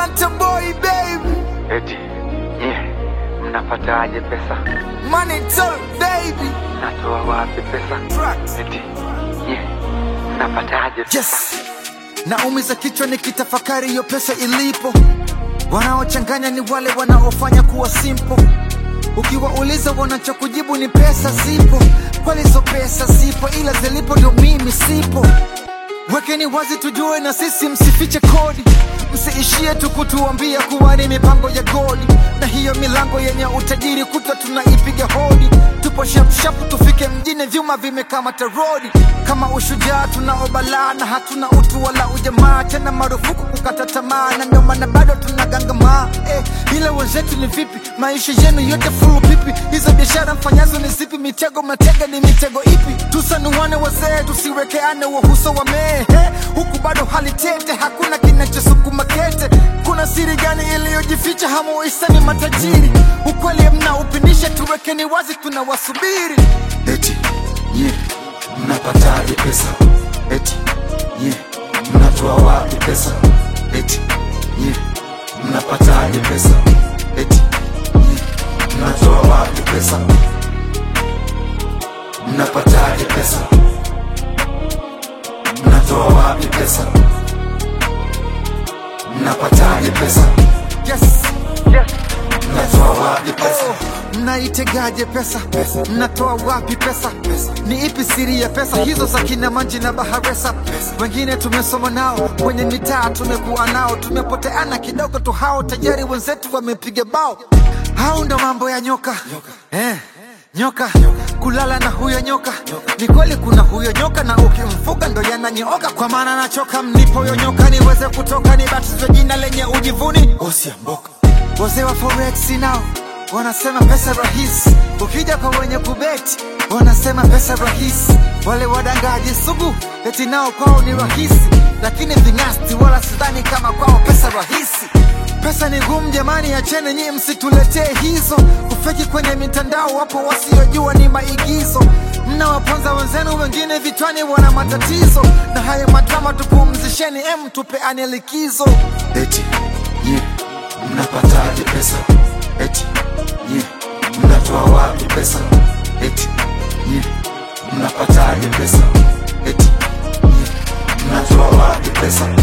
Atlanta boy baby, Eti nye mnapataje pesa? money talk baby. Natoa wapi pesa? Tracks. Eti nye mnapataje pesa? Yes, naumiza kichwa nikitafakari hiyo pesa ilipo. Wanaochanganya ni wale wanaofanya kuwa simple. Ukiwauliza wanachokujibu ni pesa zipo, kweli hizo pesa zipo, ila zilipo ndio mimi sipo. Wekeni wazi tujue na sisi, msifiche kodi, msiishie tu kutuambia kuwa ni mipango ya godi, na hiyo milango yenye utajiri kutwa tunaipiga hodi. Tupo shapshapu tufike mjini, vyuma vimekamata rodi. Kama ushujaa tunaobalaa na hatuna utu wala ujamaa, tena marufuku kukata tamaa, na ndio maana bado tunagangamaa eh, ila wenzetu ni vipi? Maisha yenu yote fulu pipi? Hizo biashara mfanyazo ni zipi? Mitego matega ni mitego ipi? Tusanuane wazee, tusiwekeane wahuso wa mehe, huku bado hali tete, hakuna kinachosukuma kete. Kuna siri gani iliyojificha? Hamuisani matajiri, ukweli mnaupindisha, tuwekeni wazi, tunawasubiri. Eti nye mnapataje pesa? Eti nye mnatoa wapi pesa? Eti nye mnapataje pesa? Eti nye mnatoa wapi pesa? Mnapataje pesa? Mnatoa wapi pesa? Mnapataje pesa? Yes. Yes. Mnatoa wapi pesa? Mnaitegaje pesa? Mnatoa wapi pesa? Ni ipi siri ya pesa hizo za kina Manji na Baharesa? Wengine tumesoma nao kwenye mitaa, tumekuwa nao, tumepoteana kidogo tu, hao tayari wenzetu wamepiga bao. Hao ndo mambo ya nyoka eh. Nyoka kulala na huyo nyoka, ni kweli kuna huyo nyoka, na ukimfuga ndo yananyooka. Kwa maana nachoka, mnipo huyo nyoka niweze kutoka, nibatizwe jina lenye ujivuni Osiamboka Wazee wa forex nao wanasema pesa rahisi, ukija kwa wenye kubeti wanasema pesa rahisi. Wale wadangaji sugu eti nao kwao ni rahisi, lakini ving'asti wala sidhani kama kwao pesa rahisi. Pesa ni ngumu jamani, acheni nyie, msituletee hizo kufeki kwenye mitandao. Wapo wasiojua ni maigizo, mnawaponza wenzenu, wengine vichwani wana matatizo, na hayo madrama tupumzisheni, em, tupeane likizo. Eti nye mnapataje pesa? Eti nye mnatoa wapi pesa? Eti nye mnapataje pesa? Eti nye mnatoa wapi pesa?